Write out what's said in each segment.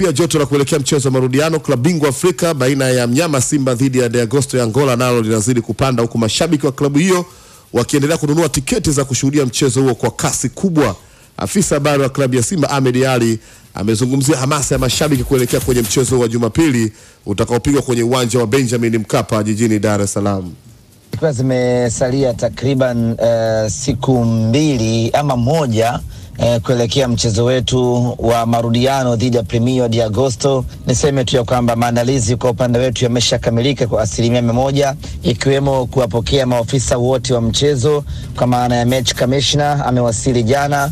pia joto la kuelekea mchezo wa marudiano klabu bingwa Afrika baina ya mnyama Simba dhidi ya De Agosto ya Angola nalo linazidi kupanda, huku mashabiki wa klabu hiyo wakiendelea kununua tiketi za kushuhudia mchezo huo kwa kasi kubwa. Afisa habari wa klabu ya Simba Ahmed Ali amezungumzia hamasa ya mashabiki kuelekea kwenye mchezo wa Jumapili utakaopigwa kwenye uwanja wa Benjamin Mkapa jijini Dar es Salaam. Ikiwa zimesalia takriban uh, siku mbili ama moja uh, kuelekea mchezo wetu wa marudiano dhidi ya Premio de Agosto, niseme tu ya kwamba maandalizi kwa upande wetu yameshakamilika kwa asilimia mia moja, ikiwemo kuwapokea maofisa wote wa mchezo kwa maana ya match commissioner amewasili jana,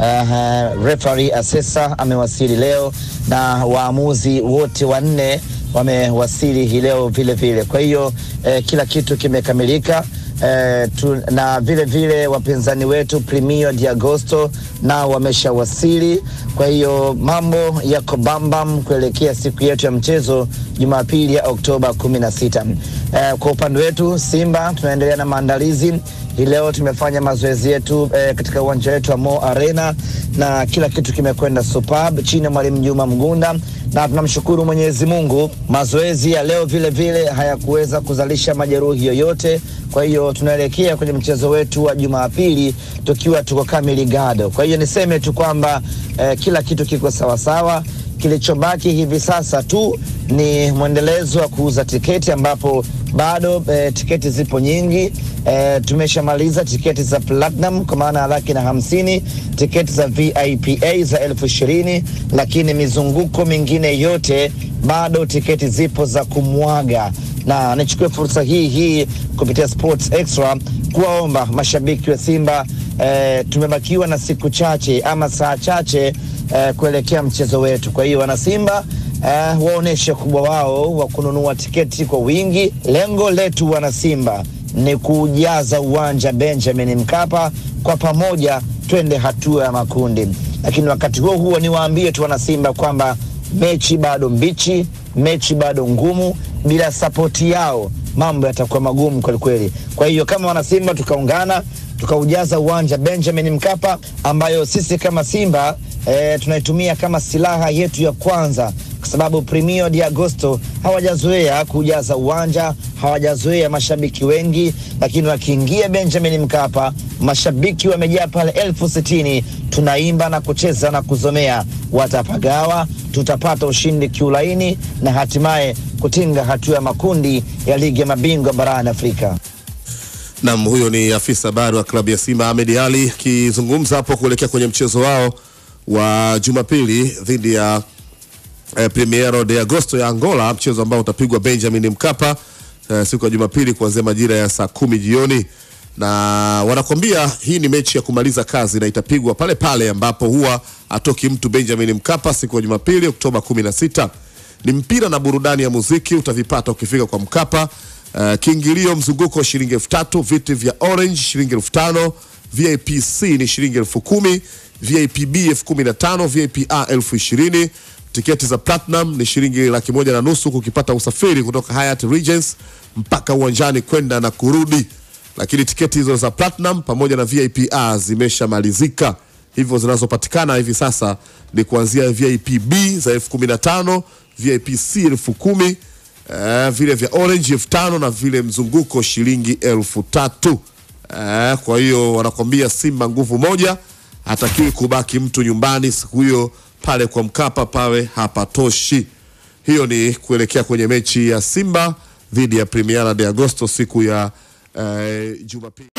uh, referee assessor amewasili leo na waamuzi wote wanne wamewasili hii leo vile vile. Kwa hiyo eh, kila kitu kimekamilika. Eh, tu, na vile vile wapinzani wetu Premio de Agosto nao wameshawasili. Kwa hiyo mambo yako bambam kuelekea siku yetu ya mchezo Jumapili ya Oktoba kumi na sita. Eh, kwa upande wetu Simba tunaendelea na maandalizi hii leo tumefanya mazoezi yetu eh, katika uwanja wetu wa Mo Arena na kila kitu kimekwenda superb chini ya mwalimu Juma Mgunda, na tunamshukuru Mwenyezi Mungu. Mazoezi ya leo vile vile hayakuweza kuzalisha majeruhi yoyote. Kwa hiyo tunaelekea kwenye mchezo wetu wa Jumapili tukiwa tuko kamili gado. Kwa hiyo niseme tu kwamba eh, kila kitu kiko sawasawa. Kilichobaki hivi sasa tu ni mwendelezo wa kuuza tiketi ambapo bado e, tiketi zipo nyingi e, tumeshamaliza tiketi za platinum kwa maana ya laki na hamsini, tiketi za VIPA za elfu ishirini, lakini mizunguko mingine yote bado tiketi zipo za kumwaga, na nichukue fursa hii hii kupitia Sports Extra kuwaomba mashabiki wa Simba e, tumebakiwa na siku chache ama saa chache e, kuelekea mchezo wetu. Kwa hiyo wanasimba Uh, waoneshe kubwa wao wa kununua tiketi kwa wingi. Lengo letu wanasimba ni kujaza uwanja Benjamin Mkapa, kwa pamoja twende hatua ya makundi. Lakini wakati huo huo niwaambie tu wanasimba kwamba mechi bado mbichi, mechi bado ngumu. Bila sapoti yao mambo yatakuwa magumu kwelikweli. Kwa hiyo kama wanasimba tukaungana tukaujaza uwanja Benjamin Mkapa, ambayo sisi kama Simba e, tunaitumia kama silaha yetu ya kwanza kwa sababu Premio de Agosto hawajazoea kujaza uwanja, hawajazoea mashabiki wengi, lakini wakiingia Benjamin Mkapa mashabiki wamejaa pale elfu sitini. Tunaimba na kucheza na kuzomea, watapagawa, tutapata ushindi kiulaini na hatimaye kutinga hatua ya makundi ya ligi ya mabingwa barani Afrika. Nam, huyo ni afisa habari wa klabu ya Simba Ahmed Ali akizungumza hapo kuelekea kwenye mchezo wao wa Jumapili dhidi ya eh, Primeiro de Agosto ya Angola, mchezo ambao utapigwa Benjamin Mkapa eh, siku ya Jumapili kuanzia majira ya saa kumi jioni, na wanakwambia hii ni mechi ya kumaliza kazi na itapigwa pale pale ambapo huwa atoki mtu Benjamin Mkapa siku ya Jumapili Oktoba 16. Ni mpira na burudani ya muziki utavipata ukifika kwa Mkapa. Uh, kiingilio mzunguko shilingi elfu tatu, viti vya orange shilingi elfu tano, VIP C ni shilingi elfu kumi, VIP B elfu kumi na tano, VIP A elfu ishirini. Tiketi za platinum ni shilingi laki moja na nusu kukipata usafiri kutoka Hyatt Regency mpaka uwanjani kwenda na kurudi, lakini tiketi hizo za platinum pamoja na VIP A zimeshamalizika, hivyo zinazopatikana hivi sasa ni kuanzia VIP B za elfu kumi na tano, VIP C elfu kumi Uh, vile vya orange elfu tano na vile mzunguko shilingi elfu tatu. Uh, kwa hiyo wanakwambia Simba nguvu moja, hatakiwi kubaki mtu nyumbani siku hiyo pale kwa Mkapa pawe hapatoshi. Hiyo ni kuelekea kwenye mechi ya Simba dhidi ya Primera de Agosto siku ya uh, Jumapili.